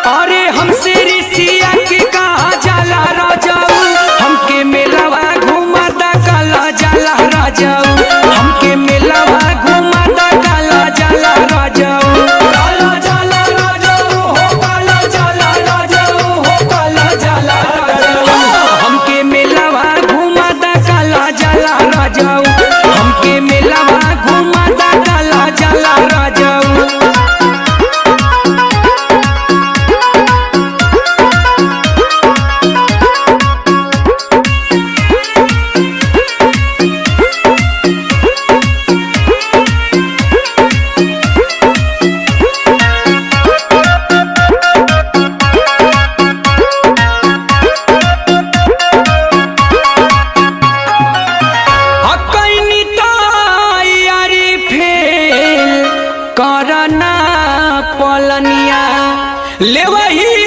अरे हमसे रिसिया के कहा जाला राजाऊ हमके मेलावा घुमा दा काला जाला राजाऊ हमके मेलावा घुमा दा काला जाला राजाऊ काला जाला राजाऊ हो काला जाला राजाऊ हो काला जाला राजाऊ हमके मेलावा घुमा दा काला जाला राजाऊ हमके मेलावा घुमा दा काला जाला राजाऊ हकैनी तैयारी फेल करना पलनिया लेवही